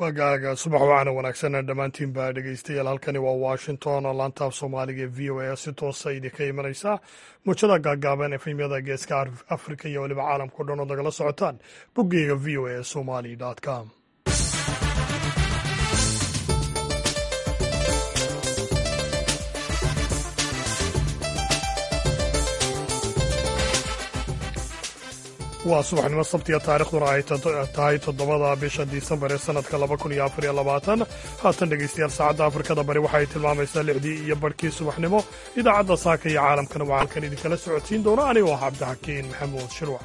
wagaaga subax wacana wanaagsan dhammaantiin baa dhegeystayaal halkani waa washington oo laantaaf soomaaliga v o a si toosa idinka imanaysa muujada gaagaaban efemyada geeska afrika iyo weliba caalamkao dhan oo nagala socotaan boggeyga v o a somali com waa subaxnimo sabtiga taarikhduna ay tahay toddobada bisha disembar ee sanadka laba kun iyo afar iyo labaatan haatan dhegeystayaal saacadda afrikada bari waxay tilmaamaysaa lixdii iyo barhkii subaxnimo idaacadda saaka iyo caalamkana waa halkan idinkala socodsiin doona anigoo ah cabdixakiin maxamuud shirwac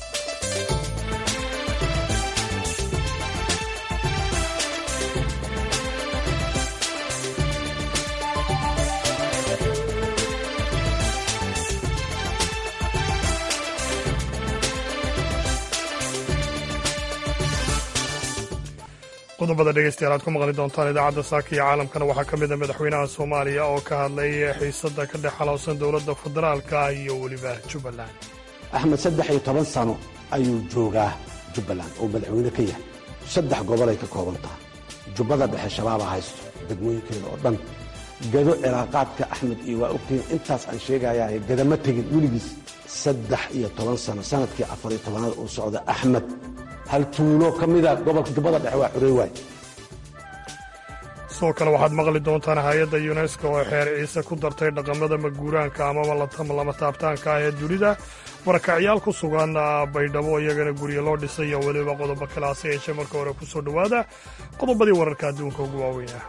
qodobada dhegeystayaal aad ku maqli doontaan idaacadda saaka iyo caalamkana waxaa ka mid a madaxweynaha soomaaliya oo ka hadlay xiisadda ka dhex xalowsan dowladda federaalka iyo weliba jubbaland axmed saddex iyo toban sano ayuu joogaa jubbaland oo madaxweyne ka yahay saddex gobolay ka kooban tahay jubbada dhexe shabaaba haysto degmooyinkeeda oo dhan gado cilaaqaadka axmed iyo waa ogtihiin intaas aan sheegayaa gadama tegin weligiis saddex iyo toban sano sanadkii afar iyo tobanaad uu socda axmed hal tuulo ka mida gobolka jubbada dhexe waa xurey waay sidoo kale waxaad maqli doontaan hay-adda yunesko oo xeer ciise ku dartay dhaqamada maguuraanka amaba lama taabtaanka ah ee dunida barakacyaal ku sugan baydhabo iyagana guryo loo dhisay iyo weliba qodobo kale hase yeeshee marka hore ku soo dhowaada qodobadii wararka adduunka ugu waaweynah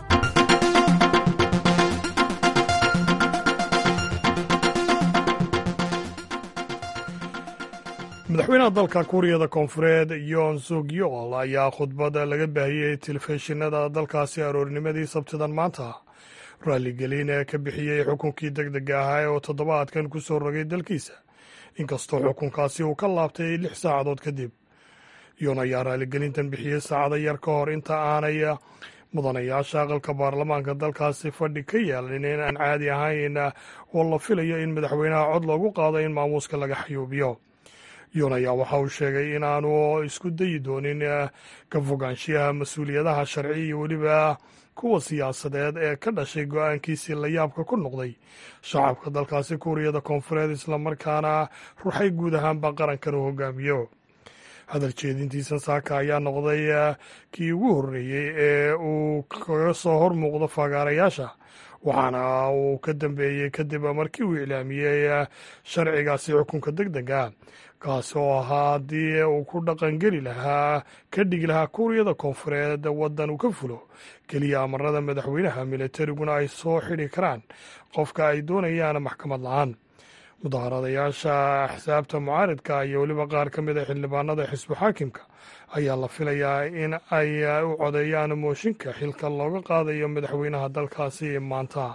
madaxweynaha dalka kuuriyada koonfureed yoon suk yool ayaa khudbad laga baahiyey telefishinada dalkaasi aroornimadii sabtidan maanta raalligelin ee ka bixiyey xukunkii deg dega ahaa oo toddobaadkan ku soo rogay dalkiisa inkastoo xukunkaasi uu ka laabtay lix saacadood kadib yoon ayaa raalligelintan bixiyey saacado yar ka hor inta aanay mudanayaasha aqalka baarlamaanka dalkaasi fadhi ka yeelan in aan caadi ahayn oo la filayo in madaxweynaha cod loogu qaado in maamuuska laga xayuubiyo yoon ayaa waxa uu sheegay in aanu isku dayi doonin ka fogaanshiyaha mas-uuliyadaha sharci iyo weliba kuwa siyaasadeed ee ka dhashay go-aankiisii la yaabka ku noqday shacabka dalkaasi kuuriyada koonfureed islamarkaana ruxay guud ahaanba qarankan uu hogaamiyo hadal jeedintiisa saaka ayaa noqday kii ugu horreeyey ee uu kaga soo hor muuqdo fagaarayaasha waxaana uu ka dambeeyey kadib markii uu iclaamiyey sharcigaasi xukunka deg dega kaasi oo ahaa haddii uu ku dhaqangeli lahaa ka dhigi lahaa kuuriyada koonfureed waddan uu ka fulo keliya amarada madaxweynaha militariguna ay soo xidhi karaan qofka ay doonayaan maxkamad la-aan mudaharadayaasha axsaabta mucaaridka iyo weliba qaar ka mid a xildhibaanada xisbu xaakimka ayaa la filayaa in ay u codeeyaan mooshinka xilka looga qaadayo madaxweynaha dalkaasi maanta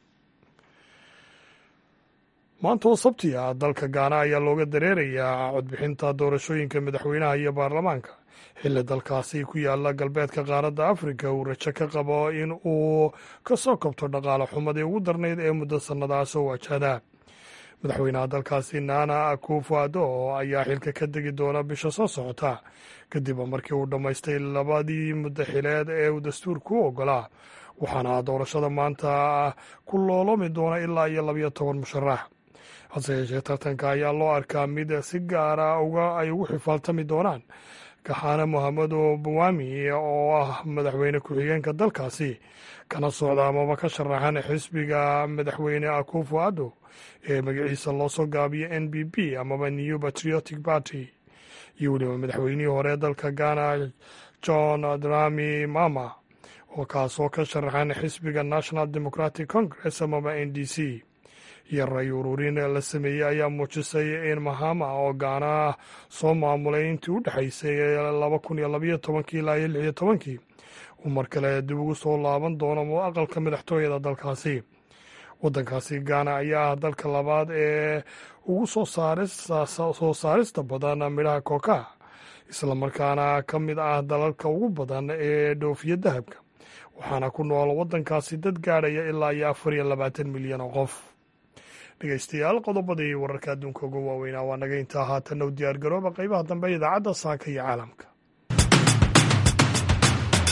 maanta oo sabti ah dalka gaana ayaa looga dareerayaa codbixinta doorashooyinka madaxweynaha iyo baarlamaanka xilli dalkaasi ku yaala galbeedka qaaradda afrika uu rajo ka qabo in uu ka soo kabto dhaqaale xumadii ugu darnayd ee muddo sannadaha soo wajahda madaxweynaha dalkaasi nana akufo addo ayaa xilka ka degi doona bisha soo socota kadib markii uu dhammaystay labadii muddo xileed ee uu dastuurku u ogolaa waxaana doorashada maanta ku looloomi doona ilaa iyo labayo toban musharax hase yeeshee tartanka ayaa loo arkaa mid si gaara uga ay ugu xifaaltami doonaan kaxaane mohamedo buwami oo ah madaxweyne ku-xigeenka dalkaasi kana socda amaba ka sharaxan xisbiga madaxweyne akufo addo ee magaciisa loo soo gaabiyo n b b amaba new patriotic party iyo weliba madaxweynihii hore dalka ghana john drami mama oo kaasoo ka sharaxan xisbiga national democratic congress amaba n d c iyo ray ururin la sameeyey ayaa muujisay in mahama oo gaana soo maamulay intii u dhexaysay laba kun iyo labayo tobankii ilaa iyo lixiyo tobankii uu mar kale dib ugu soo laaban doono aqalka madaxtooyada dalkaasi waddankaasi gaana ayaa ah dalka labaad ee ugu soo saarista badan midhaha kookaha islamarkaana ka mid ah dalalka ugu badan ee dhoofiya dahabka waxaana ku nool waddankaasi dad gaadhaya ilaa iyo afar iyo labaatan milyan oo qof dhegeystayaal qodobadii wararka adduunka ugu waaweynaa waa naga intaa haatanna u diyaar garooba qaybaha dambe idaacadda saaka iyo caalamka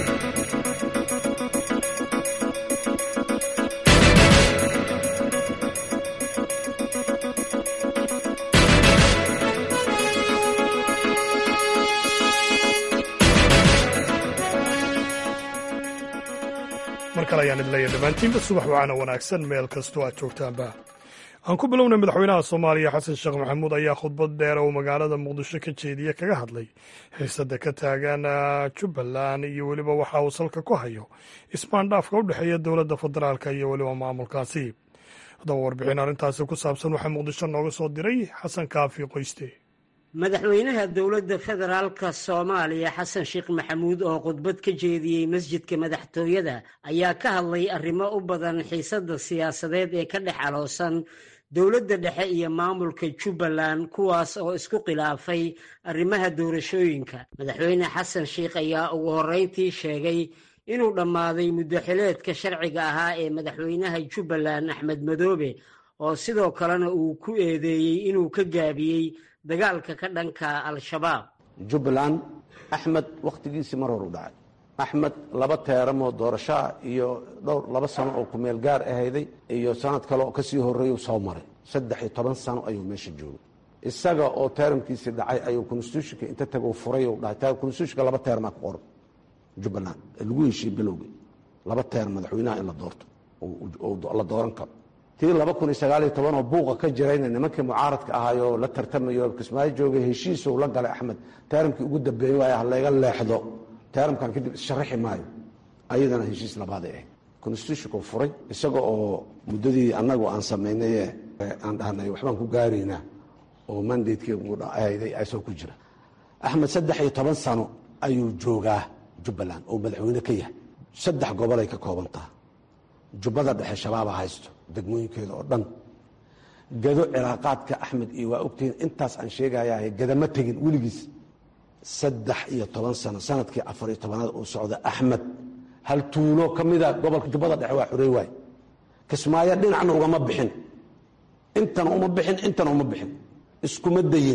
mar kale ayaan idin leeyahay dhammaantiinba subax wacana wanaagsan meel kastoo aad joogtaanba aan ku bilownay madaxweynaha soomaaliya xasan sheekh maxamuud ayaa khudbad dheer oo magaalada muqdisho ka jeediye kaga hadlay xiisada ka taagan jubbaland iyo weliba waxa uu salka ku hayo ismaandhaafka u dhexeeya dowladda federaalka iyo weliba maamulkaasi haddaba warbixin arrintaasi ku saabsan waxaa muqdisho nooga soo diray xasan kaafi qoyste madaxweynaha dowladda federaalka soomaaliya xasan sheekh maxamuud oo khudbad ka jeediyey masjidka madaxtooyada ayaa ka hadlay arrimo u badan xiisadda siyaasadeed ee ka dhex aloosan dowladda dhexe iyo maamulka jubbaland kuwaas oo isku khilaafay arrimaha doorashooyinka madaxweyne xasan sheekh ayaa ugu horreyntii sheegay inuu dhammaaday muddoxileedka sharciga ahaa ee madaxweynaha jubbaland axmed madoobe oo sidoo kalena uu ku eedeeyey inuu ka gaabiyey dagaalka ka dhanka al-shabaab jubbaland axmed wakhtigiisii mar hor u dhacay axmed laba teeramoo doorashoa iyo dhowr laba sano oo kumeel gaar ahayday iyo sanad kale oo ka sii horreeyuu soo maray saddex iyo toban sano ayuu meesha joogay isaga oo teeramkiisii dhacay ayuu constitutionka inta taguu furay u dhahay constitutionka laba teermaa ku qoran jubbaland lagu heshiiye bilowgii laba teer madaxweynaha in la doorto la dooran karo tii laba kun iyo sagaal iyo toban oo buuqa ka jirayna nimankii mucaaradka ahaayoo la tartamayo kismaayo joogay heshiisuu la galay axmed teeramkii ugu dambeeyey waay halayga leexdo teeramkan kadib issharaxi maayo ayadana heshiis labaaday ahayd constitutionku furay isaga oo muddadii annagu aan samaynaye aan dhahnay waxbaan ku gaaraynaa oo mandatekeeahayday asoo ku jira axmed saddex iyo toban sano ayuu joogaa jubbaland oo madaxweyne ka yahay saddex gobolay ka koobantaha jubbada dhexe shabaaba haysto degmooyinkeeda oo dhan gado cilaaqaadka axmed iyo waa ogtihiin intaas aan sheegayahay gadama tegin weligiis saddex iyo toban sano sanadkii afar iyo tobanaad uu socda axmed hal tuulo ka mida gobolka jubbada dhexe waa xurey waay kismaayo dhinacna ugama bixin intana uma bixin intana uma bixin iskuma dayin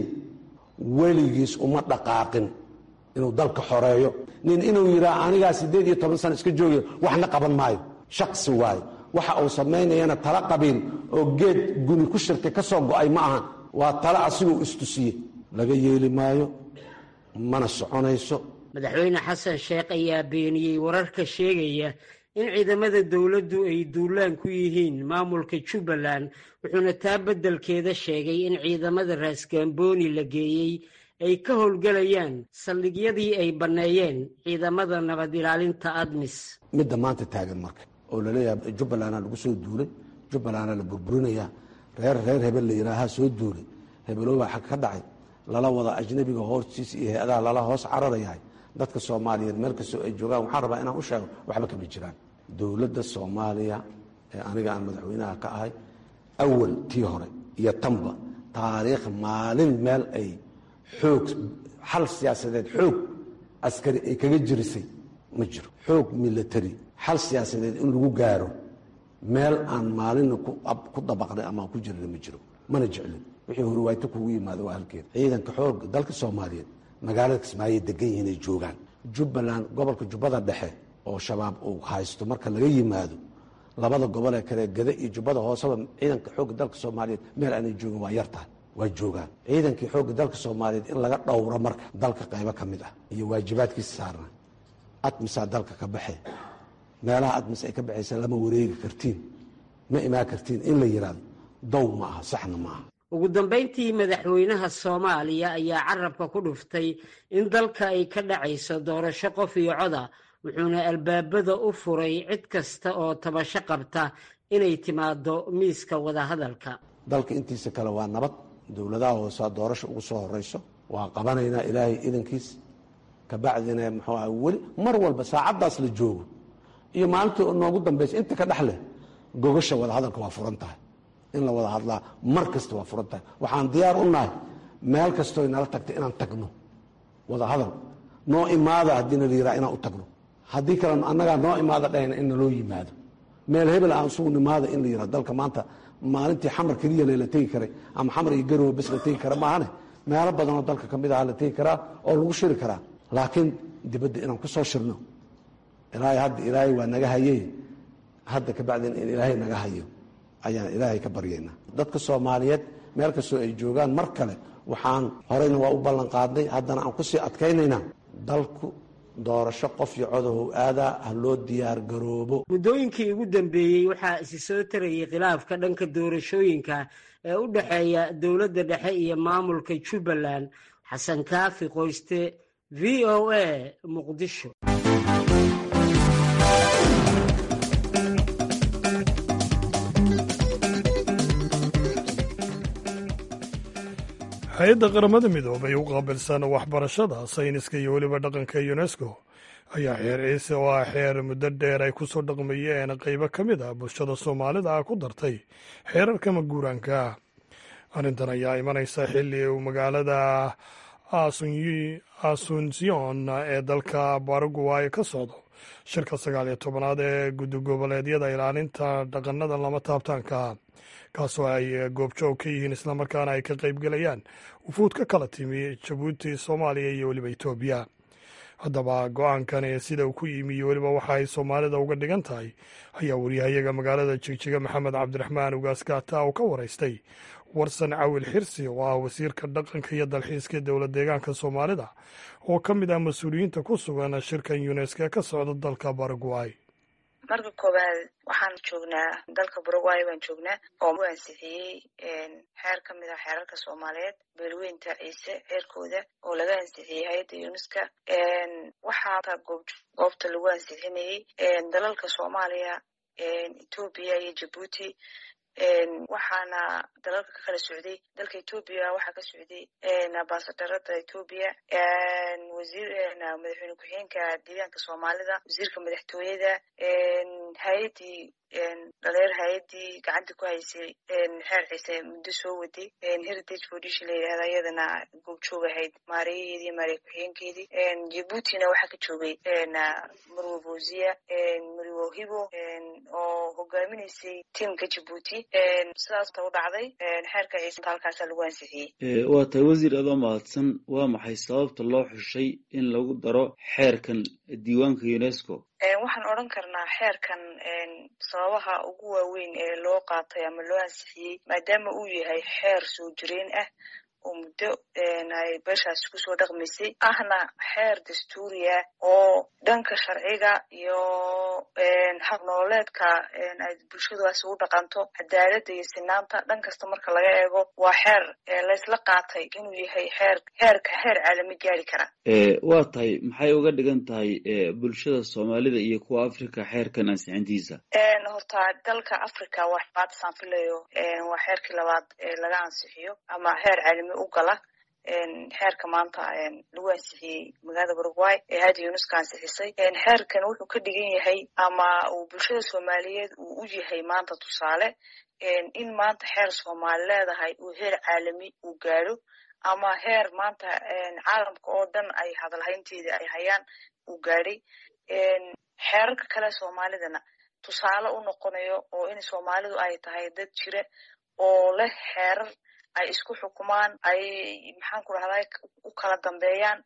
weligiis uma dhaqaaqin inuu dalka xoreeyo nin inuu yidhaa anigaa siddeed iyo toban sano iska joogayo waxna qaban maayo shaksi waayo waxa uu samaynayana tala qabiil oo geed guni ku shirtay ka soo go'ay ma ahan waa tala asiguu istusiye laga yeeli maayo mana soconayso madaxweyne xasan sheekh ayaa beeniyey wararka sheegaya in ciidamada dowladdu ay duulaan ku yihiin maamulka jubbaland wuxuuna taa beddelkeeda sheegay in ciidamada raasgaambooni la geeyey ay ka howlgelayaan saldhigyadii ay banneeyeen ciidamada nabad ilaalinta admis midda maanta taagan marka oo laleeyahay jubbalandaa lagu soo duulay jubbalandaa la burburinayaa reer reer hebel la yidhaahaa soo duulay hebeloobaa xag ka dhacay lala wada ajnabiga hoostiisa iyo hay-adaha lala hoos cararayahay dadka soomaaliyeed meel kastoo ay joogaan waxaan rabaa inaan u sheego waxba kama jiraan dowladda soomaaliya ee aniga aan madaxweynaha ka ahay awal tii hore iyo tanba taariikh maalin meel ay xoog xal siyaasadeed xoog askari ay kaga jirisay ma jiro xoog milatary xal siyaasadeed in lagu gaaro meel aan maalina ku dabaqnay ama ku jirina ma jiro mana jeclin wixii horwaayto kugu yimaado waa halkeeda ciidanka xoog dalka soomaaliyeed magaalada kismaayoy degan yihiin ay joogaan jubbaland gobolka jubbada dhexe oo shabaab uu haysto marka laga yimaado labada gobol ee kale gada iyo jubbada hooseba ciidanka xoogga dalka soomaaliyeed meel aanay joogin waa yar tahay waa joogaan ciidankii xoogga dalka soomaaliyeed in laga dhowro marka dalka qaybo ka mid ah iyo waajibaadkiisa saarna admisaa dalka ka baxe meelaha admis ay ka baxaysa lama wareegi kartiin ma imaan kartiin in la yidhaahdo dow ma aha saxna ma aha ugu dambayntii madaxweynaha soomaaliya ayaa carabka ku dhuftay in dalka ay ka dhacayso doorasho qof iyo coda wuxuuna albaabada u furay cid kasta oo tabasho qabta inay timaado miiska wadahadalka dalka intiisa kale waa nabad dowladaha hoosaa doorasho ugu soo horeyso waa qabanaynaa ilaahay idankiis kabacdina muxuu aha weli mar walba saacaddaas la joogo iyo maalintii noogu dambaysa inta ka dhex leh gogasha wadahadalka waa furan tahay in la wada hadlaa mar kasta waa furan tahay waxaan diyaar u nahay meel kastooy nala tagta inaan tagno wada hadal noo imaada haddii nala yiraa inaan u tagno haddii kale annagaa noo imaada dhahayna in naloo yimaado meel hebel aan isugu nimaada in la yiraa dalka maanta maalintii xamar keliya lela tegi karay ama xamar iyo garowe bes la tegi kara maahane meelo badanoo dalka ka mid aha la tegi karaa oo lagu shiri karaa laakiin dibadda inaan ku soo shirno ilaahay hadda ilaahay waa naga hayey hadda ka bacdin in ilaahay naga hayo ayaan ilaahay ka baryaynaa dadka soomaaliyeed meel kastoo ay joogaan mar kale waxaan horeyna waa u ballan qaadnay haddana aan kusii adkaynaynaa dalku doorasho qof iyo codahow aadaa ha loo diyaar garoobo muddooyinkii ugu dambeeyey waxaa isi soo tarayay khilaafka dhanka doorashooyinka ee u dhexeeya dowladda dhexe iyo maamulka jubbaland xasan kaafi qoyste v o a muqdisho hay-adda qaramada midoobay u qaabilsan waxbarashada sayniska iyo weliba dhaqanka unesco ayaa xeer ciise oo ah xeer muddo dheer ay ku soo dhaqmayeen qaybo ka mid ah bulshada soomaalida ah ku dartay xeerarka maguuraanka arrintan ayaa imanaysa xilli uu magaalada asunsion ee dalka baraguay ka socdo shirka sagaal iyo tobanaad ee guddi goboleedyada ilaalinta dhaqanada lama taabtaanka kaasoo ay goobjoog ka yihiin islamarkaana ay ka qaybgelayaan wufuud ka kala timi jabuuti soomaaliya iyo weliba etoobiya haddaba go-aankan ee sida uu ku yimi iyo weliba waxa ay soomaalida uga dhigan tahay ayaa wariyahayaga magaalada jigjiga maxamed cabdiraxmaan ugaaskaata oo ka waraystay warsan cawil xirsi oo ah wasiirka dhaqanka iyo dalxiiska dowlad deegaanka soomaalida oo ka mid ah mas-uuliyiinta ku sugan shirkan yunesko ee ka socda dalka baraguay marka koowaad waxaan joognaa dalka baraguay baan joognaa oo u ansixiyey xeer ka mid ah xeerarka soomaaliyeed beelweynta ciise xeerkooda oo laga ansixiyey hay-adda yuneska waxaa goobta lagu ansixinayey dalalka soomaaliya etoobiya iyo jabuuti waxaana dalalka ka kala socday dalka etoobiya waxaa ka socday ambasadarada etoobiya wasiir madaxweyne ku-xigeenka deegaanka soomaalida wasiirka madaxtooyada hay-addii dhaleer hay-addii gacanta ku haysay xeer ciise muddo soo waday heritage foundation la yidhahda iyadana goobjoog ahayd maariyaheedii maariya ku-xigeenkeedii jabuutina waxaa ka joogay marwo bosiya marwo hibo oo hogaaminaysay tiamka jabuuti sidaasta u dhacday xeerka ciise halkaasaa lagu ansixiyey waa tahay wasiir adoo mahadsan waa maxay sababta loo xushay in lagu daro xeerkan diiwaanka unesco waxaan odhan karnaa xeerkan sababaha ugu waaweyn ee loo qaatay ama loo ansixiyey maadaama uu yahay xeer soo jireen ah oo muddo ay beeshaasi kusoo dhaqmaysay ahna xeer dastuuriya oo dhanka sharciga iyo habnooleedka ay bulshadaasi u dhaqanto cadaaladda iyo sinaanta dhan kasta marka laga eego waa xeer laysla qaatay inuu yahay xeer xeerka xeer caalami gaari kara waa tahay maxay uga dhigan tahay bulshada soomaalida iyo kuwa africa xeerkan ansixintiisa horta dalka africa waa xabaadasaan filayo waa xeerkii labaad ee laga ansixiyo ama xeer caalami u gala xeerka maanta lagu ansixiyey magaalada paraguay ee hadi uneska ansixisay xeerkan wuxuu ka dhigan yahay ama uu bulshada soomaaliyeed uu u yahay maanta tusaale in maanta xeer soomaali leedahay uu heer caalami uu gaadho ama heer maanta caalamka oo dhan ay hadalhaynteeda ay hayaan uu gaadhay xeerarka kale soomaalidana tusaale u noqonayo oo in soomaalidu ay tahay dad jira oo leh xeerar ay isku xukumaan ay maxaan ku rahday u kala dambeeyaan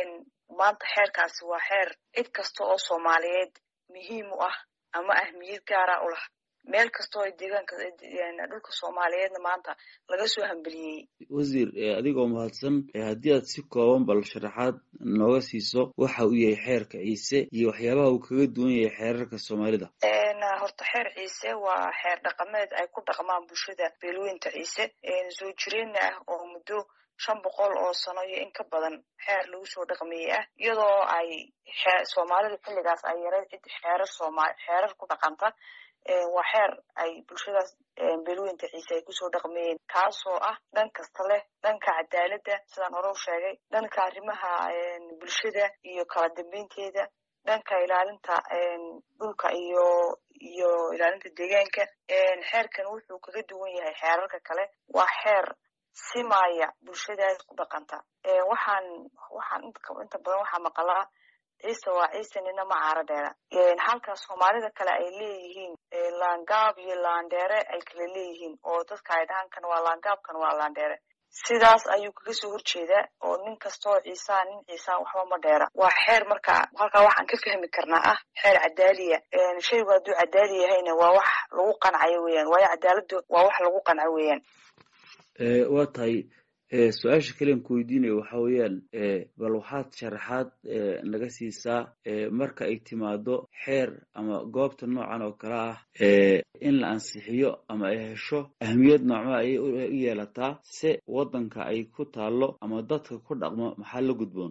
maanta xeerkaasi waa xeer cid kasta oo soomaaliyeed muhiim u ah ama ahmiyad gaara u lah meel kasta oo deegaanka dhulka soomaaliyeedna maanta laga soo hambeliyey wasiir adigoo mahadsan haddii aad si kooban bal sharaxaad nooga siiso waxa uu yahay xeerka ciise iyo waxyaabaha uu kaga duwan yahay xeerarka soomaalida horta xeer ciise waa xeer dhaqameed ay ku dhaqmaan bulshada beelweynta ciise soo jireenna ah oo muddo shan boqol oo sano iyo in ka badan xeer lagu soo dhaqmiyey ah iyadoo ay soomaalidu xilligaas ay yareed cid xeerar sooma xeerar ku dhaqanta waa xeer ay bulshadaas beelweynta ciise ay kusoo dhaqmayeen kaasoo ah dhan kasta leh dhanka cadaaladda sidaan hore u sheegay dhanka arrimaha bulshada iyo kala dambeynteeda dhanka ilaalinta dhulka iyo iyo ilaalinta deegaanka xeerkan wuxuu kaga duwan yahay xeerarka kale waa xeer simaya bulshadaas ku dhaqanta waxaan waxaan inta badan waxaa maqalaa ciise waa ciise nina ma caaro dheera halka soomaalida kale ay leeyihiin laangaab iyo laandheere ay kala leeyihiin oo dadka ay dhahaan kan waa laangaab kan waa laandheere sidaas ayuu kaga soo horjeedaa oo nin kastoo ciisaa nin ciisaa waxba ma dheera waa xeer marka halkaa waxaan ka fahmi karnaa ah xeer cadaaliya shaygu hadduu cadaali yahayna waa wax lagu qancayo weeyaan waayo cadaaladdu waa wax lagu qanco weeyaan waa tahay su-aasha kalean ku weydiinayo waxa weeyaan bal waxaad sharaxaad naga siisaa marka ay timaado xeer ama goobta noocan oo kale ah in la ansixiyo ama ay hesho ahmiyad noocma ayay u yeelataa se waddanka ay ku taalo ama dadka ku dhaqmo maxaa la gudboon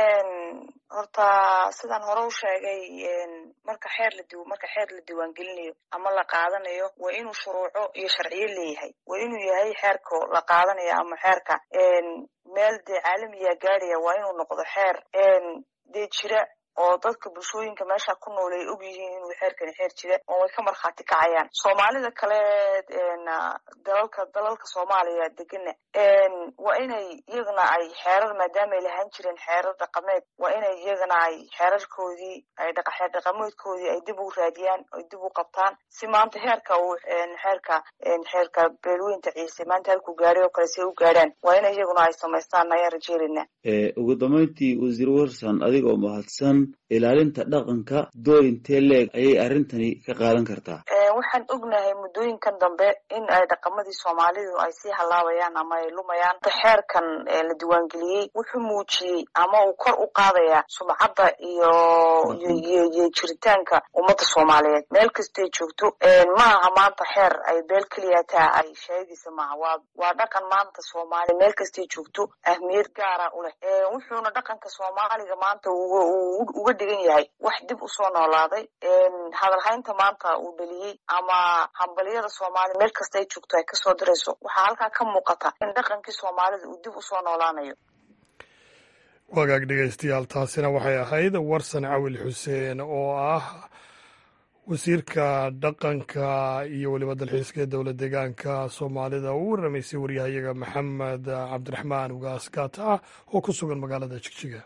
horta sidaan hore u sheegay marka xeer la marka xeer la diiwaangelinayo ama la qaadanayo waa inuu shuruuco iyo sharciyo leeyahay waa inuu yahay xeerka la qaadanayo ama xeerka meel dee caalamiya gaadhaya waa inuu noqdo xeer dee jira oo dadka bulshooyinka meesha ku nool ay og yihiin inuu xeerkani xeer jira oo way ka markhaati kacayaan soomaalida kale dalalka dalalka soomaaliya degana waa inay iyagana ay xeerar maadaama ay lahaan jireen xeerar dhaqameed waa inay iyagana ay xeerarkoodii ay xeer dhaqameedkoodii ay dib u raadiyaan ay dib u qabtaan si maanta heerka uu xeerka xeerka beelweynta ciise maanta halkuu gaadhay oo kale si ay u gaadhaan waa inay iyaguna ay samaystaan ayaan rajeelina ugu dambeyntii wasiir warsan adigoo mahadsan ilaalinta dhaqanka door intee leeg ayay arrintani ka qaadan kartaa waxaan ognahay muddooyinkan dambe in ay dhaqamadii soomaalidu ay sii halaabayaan ama ay lumayaan xeerkan la diiwaangeliyey wuxuu muujiyey ama uu kor u qaadayaa sumcadda iyo iyo jiritaanka ummadda soomaaliyeed meel kastay joogto ma aha maanta xeer ay beel keliyataa ay sheegaysa maaha waa waa dhaqan maanta soomaali meel kastay joogto ahmiyad gaara u leh wuxuuna dhaqanka soomaaliga maanta uga dhigan yahay wax dib usoo noolaaday hadalhaynta maanta uu dheliyey ama hambaliyada soomaaliya meel kasta ay joogto ay kasoo dirayso waxaa halkaa ka muuqata in dhaqankii soomaalida uu dib usoo noolaanayo wagaag dhegeystayaal taasina waxay ahayd warsan cawil xuseen oo ah wasiirka dhaqanka iyo weliba dalxiiska ee dowla deegaanka soomaalida uu waramaysay waryahayaga maxamed cabdiraxmaan ugaas gaata ah oo ku sugan magaalada jigjiga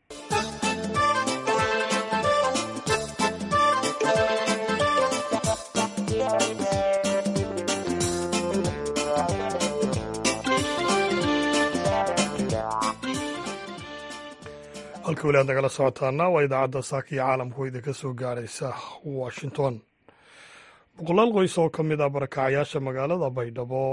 halka weli aad nagala socotaana waa idaacadda saaka iyo caalamku idinka soo gaaraysa washington boqolaal qoys oo ka mid ah barakacayaasha magaalada baydhabo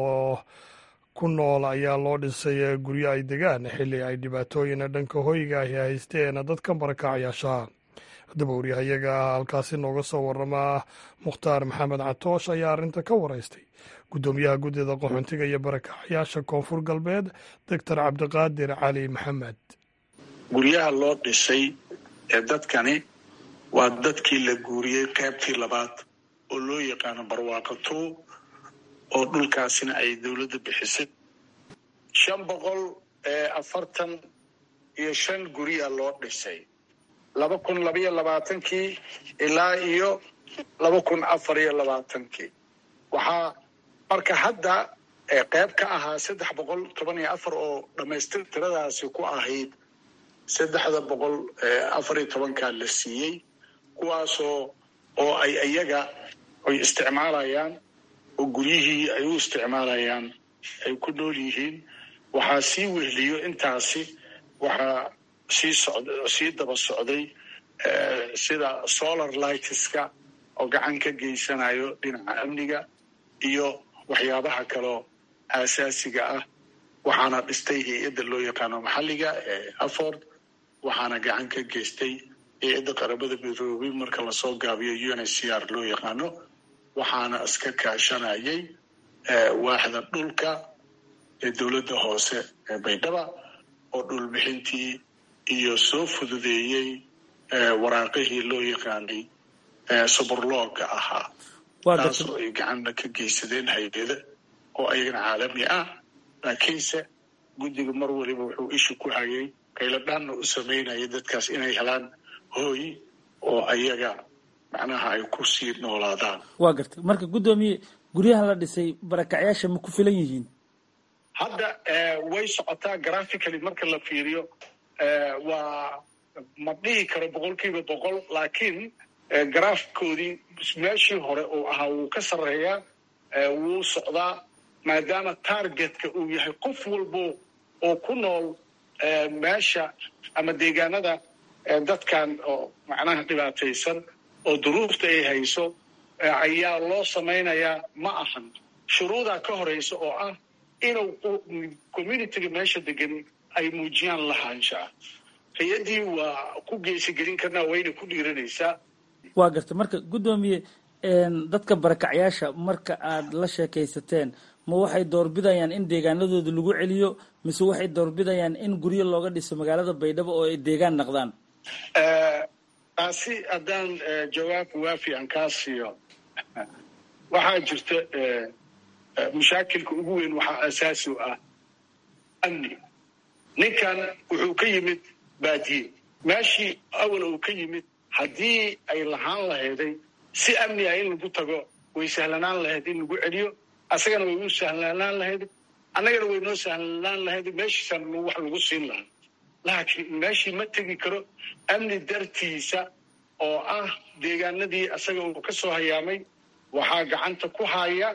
ku nool ayaa loo dhisay guryo ay degaan xilli ay dhibaatooyin dhanka hoyga ahi haysteen dadkan barakacayaasha haddaba waryahayaga halkaasi nooga soo warama mukhtaar maxamed catoosh ayaa arrinta ka waraystay guddoomiyaha guddida qaxoontiga iyo barakacayaasha koonfur galbeed doctor cabdiqaadir cali maxamed guryaha loo dhisay ee dadkani waa dadkii la guuriyey qaybtii labaad oo loo yaqaano barwaaqatuu oo dhulkaasina ay dowladda bixisay shan boqol afartan iyo shan gurya loo dhisay laba kun labaiyo labaatankii ilaa iyo laba kun afar iyo labaatankii waxaa marka hadda qayb ka ahaa saddex boqol toban iyo afar oo dhammaystir tiradaasi ku ahayd saddexda boqol afar iyo tobankaa la siiyey kuwaasoo oo ay iyaga ay isticmaalayaan oo guryihii ay u isticmaalayaan ay ku nool yihiin waxaa sii wehliyo intaasi waxaa sii socd sii daba socday sida solar lightska oo gacan ka geysanayo dhinaca amniga iyo waxyaabaha kaloo aasaasiga ah waxaana dhistay hay-adda loo yaqaano maxalliga ee afford waxaana gacan ka geystay hay-adda qaramada midoobay marka lasoo gaabiyo u n h c r loo yaqaano waxaana iska kaashanayay waaxda dhulka ee dowladda hoose ee baydhaba oo dhulbixintii iyo soo fududeeyey waraaqihii loo yaqaanay suburlooga ahaa taasoo ay gacanna ka geysadeen hay-ada oo ayagana caalami ah laakiinse guddiga mar waliba wuxuu isha ku hayay qayladhaanna u samaynaya dadkaas inay helaan hooy oo ayaga macnaha ay ku sii noolaadaan waa gartay marka guddoomiye guryaha la dhisay barakacyaasha ma ku filan yihiin hadda way socotaa graphically marka la fiiriyo waa ma dhihi karo boqol kiiba boqol laakiin graafkoodii meeshii hore uu ahaa wuu ka sarreeyaa wuu socdaa maadaama targetka uu yahay qof walbo oo ku nool meesha ama deegaanada dadkan oo macnaha dhibaataysan oo duruufta ay hayso ayaa loo samaynayaa ma ahan shuruudaa ka horeysa oo ah inuu communitiga meesha degan ay muujiyaan lahaanshaa hay-addii waa ku geesigelin karnaa wayna ku dhiiranaysaa waa garta marka guddoomiye dadka barakacyaasha marka aad la sheekaysateen ma waxay doorbidayaan in deegaanadooda lagu celiyo mise waxay doorbidayaan in guryo looga dhiso magaalada baydhabo oo ay deegaan naqdaan taasi haddaan jawaab waafi aan kaa siiyo waxaa jirta mushaakilka ugu weyn waxaa asaasi u ah amni ninkan wuxuu ka yimid baadiye meeshii awal uu ka yimid haddii ay lahaan lahayday si amni ah in lagu tago way sahlanaan lahayd in lagu celiyo asagana way u sahlanaan lahayd annagana way noo sahlanaan lahayd meeshiisaan wax lagu siin lahaa laakiin meeshii ma tegi karo amni dartiisa oo ah deegaanadii asaga uu ka soo hayaamay waxaa gacanta ku haya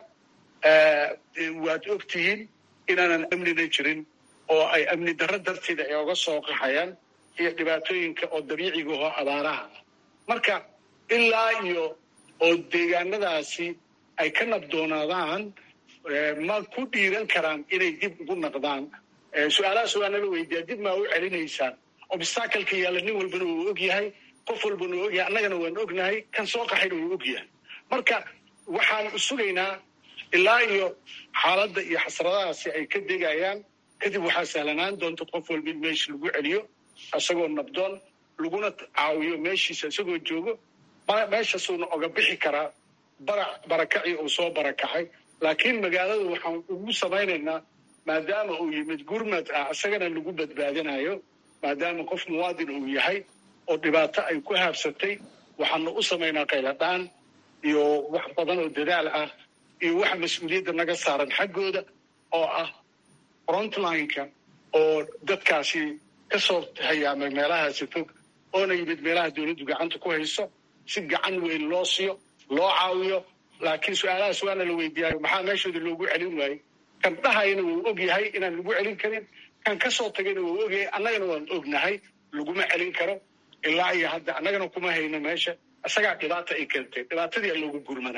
waad og tihiin inaanan amnina jirin oo ay amni darro darteeda ay oga soo qaxayaan iyo dhibaatooyinka oo dabiiciga oo abaaraha marka ilaa iyo oo deegaanadaasi ay ka nabdoonaadaan ma ku dhiiran karaan inay dib ugu naqdaan su-aalahaas waa nala weydiiyaa dib maa u celinaysaan obstakalka yaalla nin walbana wuu og yahay qof walbana wuu ogyahay annagana waan ognahay kan soo qaxayna wuu og yahay marka waxaan sugaynaa ilaa iyo xaaladda iyo xasradahaasi ay ka degayaan kadib waxaa sahlanaan doonta qof walba in meesha lagu celiyo isagoo nabdoon laguna caawiyo meeshiisa isagoo joogo meeshasuuna oga bixi karaa bara barakacii uu soo barakacay laakiin magaalada waxaan ugu samaynaynaa maadaama uu yimid gurmad ah isagana lagu badbaadinayo maadaama qof muwaadin uu yahay oo dhibaato ay ku haabsatay waxaana u samaynaa qayladhaan iyo wax badan oo dadaal ah iyo waxa mas-uuliyadda naga saaran xaggooda oo ah frontlineka oo dadkaasi ka soo hayaamay meelahaasi fog oona yimid meelaha dowladdu gacanta ku hayso si gacan weyn loo siiyo loo caawiyo laakiin su-aalahaas waana la weydiiyayo maxaa meeshooda loogu celin waayey kan dhahayna wuu og yahay inaan lagu celin karin kan ka soo tagayna wuu ogyahay annagana waan ognahay laguma celin karo ilaa iyo hadda annagana kuma hayno meesha isagaa dhibaata ay keentay dhibaatadii loogu gurmana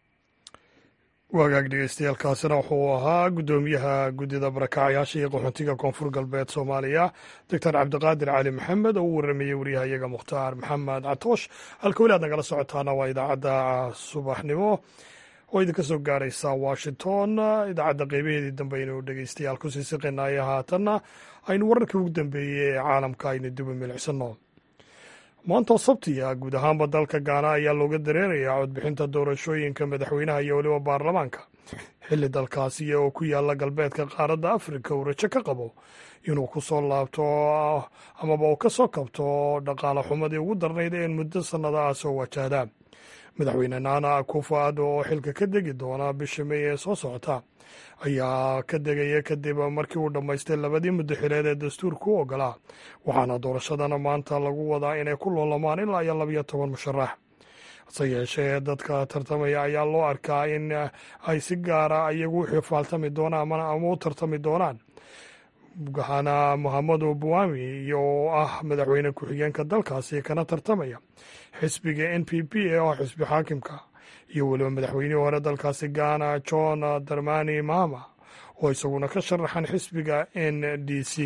wagaag dhegeystayaaalkaasina wuxuu ahaa guddoomiyaha guddida barakacyaasha iyo qaxoontiga koonfur galbeed soomaaliya doctor cabdiqaadir cali maxamed oo u waramayey waryahayaga mukhtaar maxamed catoosh halka weli aad nagala socotaana waa idaacadda subaxnimo oo idinka soo gaaraysa washington idaacadda qeybaheedii dambe aynu dhegeystayaal kusii siqinaya haatanna aynu wararkii ugu dambeeyey ee caalamka aynu duba milicsano maantoo sabtiya guud ahaanba dalka gaana ayaa looga dareerayaa codbixinta doorashooyinka madaxweynaha iyo weliba baarlamaanka xilli dalkaasi oo ku yaala galbeedka qaaradda afrika uu rajo ka qabo inuu ku soo laabto amaba uu ka soo kabto dhaqaale xumadii ugu darnayd ee muddo sannada ah soo wajahda madaxweyne naana akufo addo oo xilka ka degi doona bisha mey ee soo socota ayaa ka degaya kadib markii uu dhammaystay labadii muddo xileed ee dastuurka u ogolaa waxaana doorashadana maanta lagu wadaa inay ku loolamaan ilaa iyo labiyo toban musharax hase yeeshee dadka tartamaya ayaa loo arkaa in ay si gaara iyagu u xifaaltami doonaan ama u tartami doonaan waxaana mohamedu buwami iyo oo ah madaxweyne ku-xigeenka dalkaasi kana tartamaya xisbiga n p p ee oo xisbi xaakimka iyo weliba madaxweynihii hore dalkaasi gaana john darmani mahama oo isaguna ka sharaxan xisbiga n d c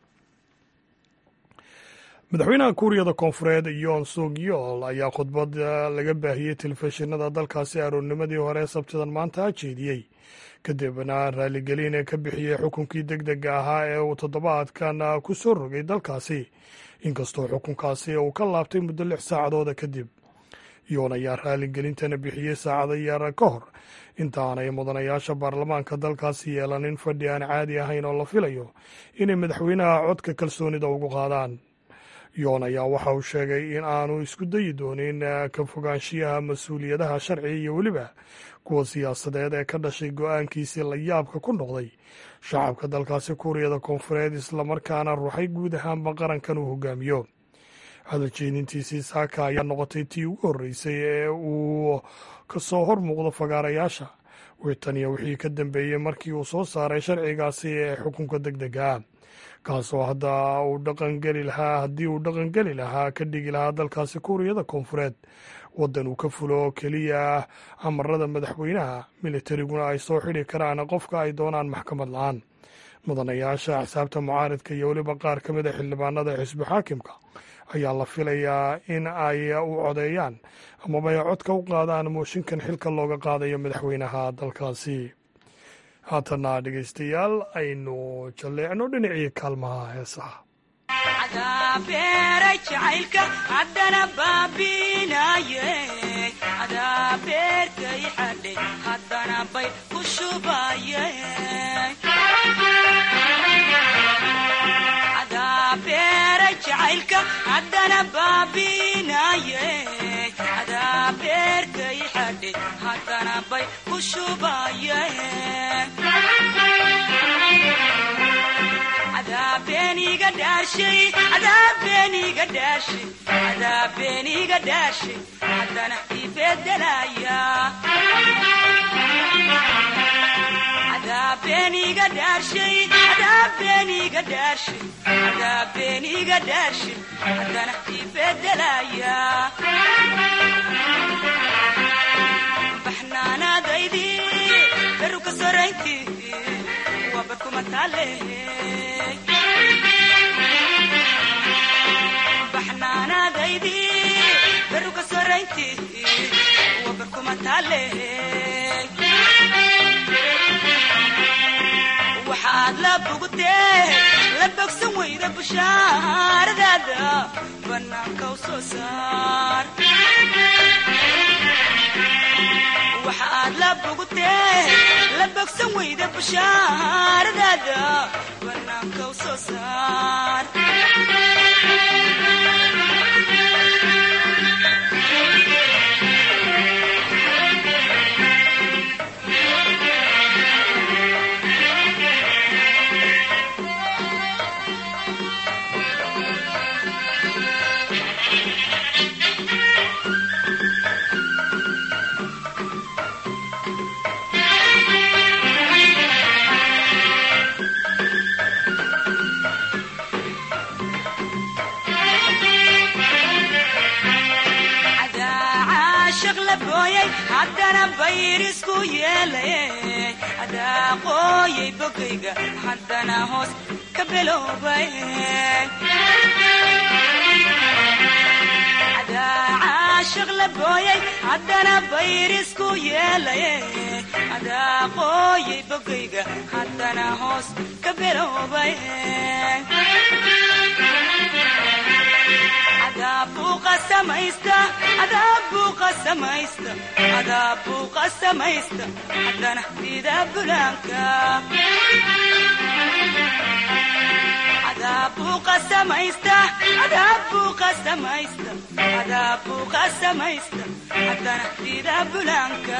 madaxweynaha kuuriyada koonfureed yoon suk yool ayaa khudbad laga baahiyey telefishinada dalkaasi aroornimadii hore sabtidan maanta jeediyey kadibna raaligelin ka bixiyey xukunkii deg dega ahaa ee uu toddobaadkan ku soo rogay dalkaasi inkastoo xukunkaasi uu ka laabtay muddo lix saacadooda kadib yoon ayaa raaligelintana bixiyey saacado yar ka hor intaanay mudanayaasha baarlamaanka dalkaasi yeelanin fadhi aan caadi ahayn oo la filayo inay madaxweynaha codka kalsoonida ugu qaadaan yoon ayaa waxa uu sheegay in aanu isku dayi doonin ka fogaanshiyaha mas-uuliyadaha sharciga iyo weliba kuwa siyaasadeed ee ka dhashay go-aankiisii la yaabka ku noqday shacabka dalkaasi kuuriyada koonfureed islamarkaana ruuxay guud ahaanba qarankan uu hogaamiyo hadal jeedintiisii saaka ayaa noqotay tii ugu horreysay ee uu ka soo hor muuqdo fagaarayaasha witaniya wixii ka dambeeyey markii uu soo saaray sharcigaasi ee xukunka deg dega kaasoo hadda uu dhaqangeli lahaa haddii uu dhaqangeli lahaa ka dhigi lahaa dalkaasi kuuriyada koonfureed waddan uu ka fulo oo keliya amarada madaxweynaha militariguna ay soo xidhi karaan qofka ay doonaan maxkamad la-aan mudanayaasha axsaabta mucaaridka iyo weliba qaar ka mid a xildhibaanada xisbi xaakimka ayaa la filayaa in ay u codeeyaan amaba ay codka u qaadaan mooshinkan xilka looga qaadayo madaxweynaha dalkaasi haatana dhegeystayaal aynu jalleecno dhinacii kaalmaha heesaha haddana baabinaye adaa beerkay xadhe haddana bay ku shubaye adaabeniga dhaashay adaabeniga dhaashay adaabeniga dhaashay haddana ibedelaya adaabeniga dhaashay adaabeniga dhaashay adaabeniga dhaashay haddana ibedelaya baxnaanaadaydi beruka soraynti wabarkuma taale baxnaanaadaydi beruka soraynti wabarkuma taale waxaad la bogtee la bogsan weyda bushaaradaada bannaanka u soo saar waxaad la bogtee la bogsan weyda bushaaradaada bannaanka u soo saar haddana bayrisku yeelay adaa qooyay bogayga haddana hoos ka beloobay adaa caashiq la booyay haddana bayrisku yeelay adaa qooyay bogayga haddana hoos ka beloobay adaabuuqa samaysta haddana dida bulaanka adaabuuqa samaysta adaabuuqa samaysta adaabuuqa samaysta haddana dida bulaanka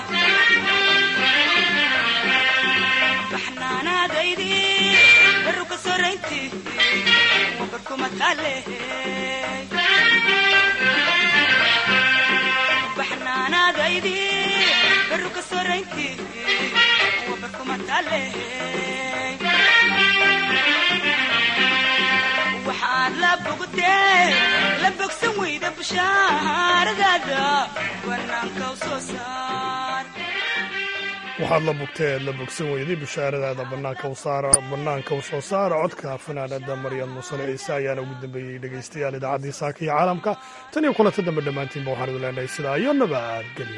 baxnaanaadaydi baruka soraynti wabarkuma taale baxnaanaadaydi baruka soraynti wabarkuma taale waxaad la bogtee la bogsan weyda bushaaradaada bannaanka u soo saar waxaad la bogtee la bogsan weyday bushaaradaada bannaanka u soo saara codka fanaanada maryam musale ciise ayaana ugu dambeeyey dhegaystayaal idaacaddii saaka iyo caalamka tan iyo kulanta dambe dhammaantiinba waxaan idu leenahay sidaa iyo nabadgelyo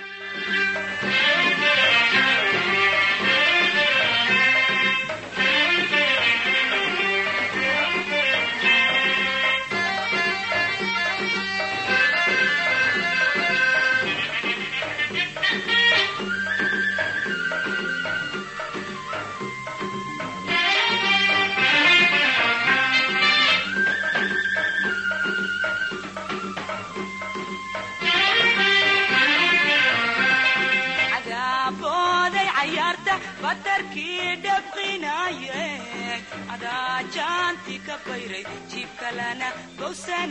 badarkii dhabqinaye adaa jaanti ka bayray jiibkalana bowsan